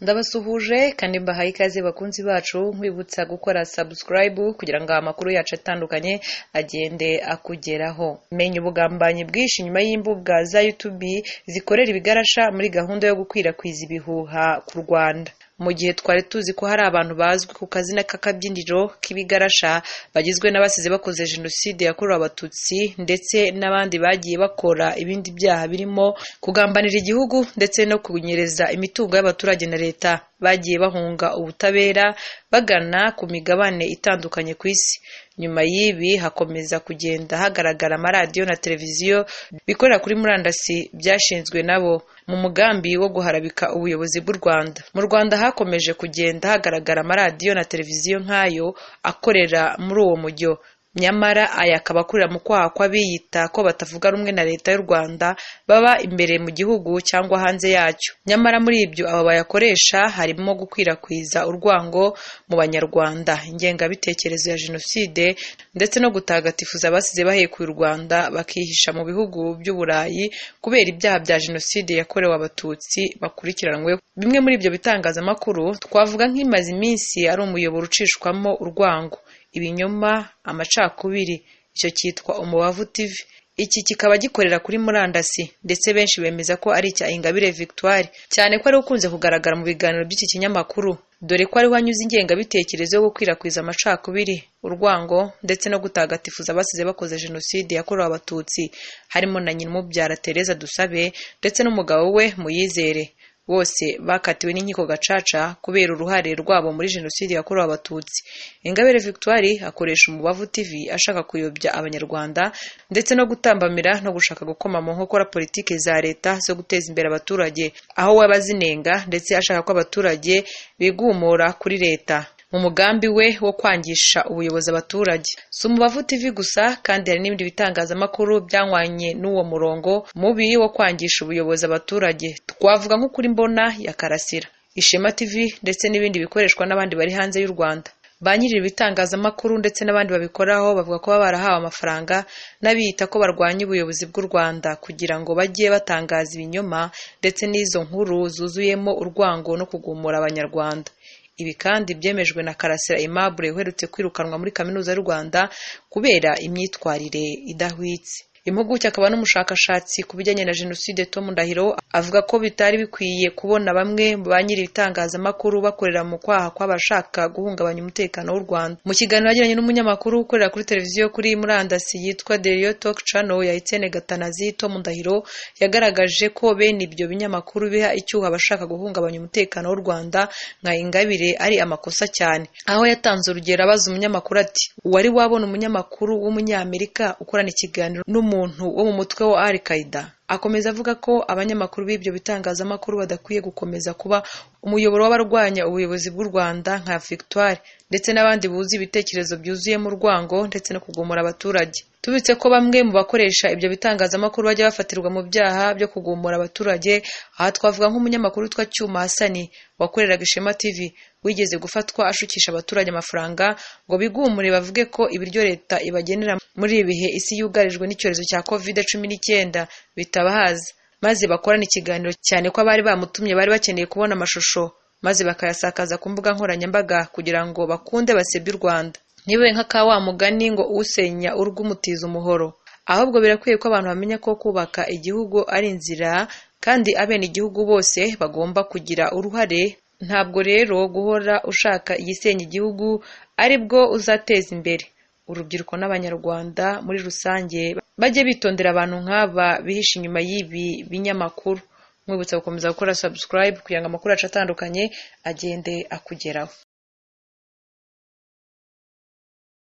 Ndabasuhuje kandi mbahaye ikaze bakunzi bacu nkwibutsa gukora subscribe kugira ngo amakuru yacu atandukanye agende akugeraho. Menya ubugambanyi bwinshi nyuma y'imbuga za YouTube zikorera ibigarasha muri gahunda yo gukwirakwiza ibihuha ku Rwanda. Mu gihe twari tuzi ko hari abantu bazwi ku kazina k'akabyiniriro k'ibigarasha bagizwe n'abasize bakoze Jenoside yakorewe Abatutsi ndetse n'abandi bagiye bakora ibindi byaha birimo kugambanira igihugu ndetse no kunyereza imitungo y'abaturage na leta bagiye bahunga ubutabera bagana ku migabane itandukanye ku isi. Nyuma y'ibi hakomeza kugenda hagaragara amaradiyo na televiziyo bikorera kuri murandasi byashinzwe nabo mu mugambi wo guharabika ubuyobozi bw'u Rwanda. Mu Rwanda hakomeje kugenda hagaragara amaradiyo na televiziyo nk'ayo akorera muri uwo mujyo. Nyamara aya akaba akorera mu kwaha kw'abiyita ko batavuga rumwe na Leta y'u Rwanda baba imbere mu gihugu cyangwa hanze yacyo. Nyamara muri ibyo abo bayakoresha harimo gukwirakwiza urwango mu Banyarwanda, ingengabitekerezo ya Jenoside ndetse no gutagatifuza abasize bahekuye u Rwanda bakihisha mu bihugu by'u Burayi kubera ibyaha bya Jenoside yakorewe Abatutsi bakurikiranyweho. Bimwe muri ibyo bitangazamakuru twavuga nk'imaze iminsi ari umuyoboro ucishwamo urwango, ibinyoma, amacakubiri, icyo cyitwa Umubavu TV. Iki kikaba gikorera kuri murandasi ndetse benshi bemeza ko ari icya Ingabire Victoire, cyane ko ari ukunze kugaragara mu biganiro by'iki kinyamakuru, dore ko ariho anyuze ingengabitekerezo yo gukwirakwiza amacakubiri, urwango ndetse no gutagatifuza abasize bakoze Jenoside yakorewe Abatutsi, harimo na Nyirumubyara Tereza Dusabe ndetse n'umugabo we Muyizere bose bakatiwe n'inkiko gacaca kubera uruhare rwabo muri jenoside yakorewe abatutsi ingabire victoire akoresha umubavu tv ashaka kuyobya abanyarwanda ndetse no gutambamira no gushaka gukoma mu nkokora politiki za leta zo guteza imbere abaturage aho waba azinenga ndetse ashaka ko abaturage bigumura kuri leta mu mugambi we wo kwangisha ubuyobozi abaturage si umubavu tv gusa kandi hari n'ibindi bitangazamakuru byanywanye n'uwo murongo mubi wo kwangisha ubuyobozi abaturage twavuga nk'ukuri mbona ya karasira ishema tv ndetse n'ibindi bikoreshwa n'abandi bari hanze y'u rwanda ba nyiri ibitangazamakuru ndetse n'abandi babikoraho bavuga ko baba barahawe amafaranga n'abiyita ko barwanya ubuyobozi bw'u Rwanda kugira ngo bajye batangaza ibinyoma ndetse n'izo nkuru zuzuyemo urwango no kugumura abanyarwanda ibi kandi byemejwe na karasira aimable uherutse kwirukanwa muri kaminuza y'u rwanda kubera imyitwarire idahwitse impuguke akaba n'umushakashatsi ku bijyanye na jenoside tom ndahiro avuga ko bitari bikwiye kubona bamwe mu ba nyiri ibitangazamakuru bakorera mu kwaha kw'abashaka guhungabanya umutekano w'u rwanda mu kiganiro yagiranye n'umunyamakuru ukorera kuri televiziyo kuri murandasi yitwa deriyo talk channel ya etienne gatanazi tom ndahiro yagaragaje ko bene ibyo binyamakuru biha icyuho abashaka guhungabanya umutekano w'u rwanda nka ingabire ari amakosa cyane aho yatanze urugero abaza umunyamakuru ati uwari wabona umunyamakuru w'umunyamerika ukorana ikiganiro n'umu umuntu wo mu mutwe wa al qaida akomeza avuga ko abanyamakuru b'ibyo bitangazamakuru badakwiye gukomeza kuba umuyoboro w'abarwanya ubuyobozi bw'u rwanda nka victoire ndetse n'abandi buzi ibitekerezo byuzuyemo urwango ndetse no kugumura abaturage tubitse ko bamwe mu bakoresha ibyo bitangazamakuru bajya bafatirwa mu byaha byo kugumura abaturage aha twavuga nk'umunyamakuru witwa cyuma hasani wakoreraga ishema tv wigeze gufatwa ashukisha abaturage amafaranga ngo bigumure bavuge ko ibiryo leta ibagenera muri ibi bihe isi yugarijwe n'icyorezo cya covid cumi n'icyenda bitabahaza maze bakorana ikiganiro cyane ko abari bamutumye bari bakeneye kubona amashusho maze bakayasakaza ku mbuga nkoranyambaga kugira ngo bakunde basebye u rwanda ntibibe nka wa mugani ngo usenya urugo umutiza umuhoro ahubwo birakwiye ko abantu bamenya ko kubaka igihugu ari inzira kandi abene igihugu bose bagomba kugira uruhare ntabwo rero guhora ushaka igisenya igihugu ari bwo uzateza imbere urubyiruko n'abanyarwanda muri rusange bajye bitondera abantu nk'aba bihishe inyuma y'ibi binyamakuru mwibutsa gukomeza gukora subscribe kugira ngo amakuru yacu atandukanye agende akugeraho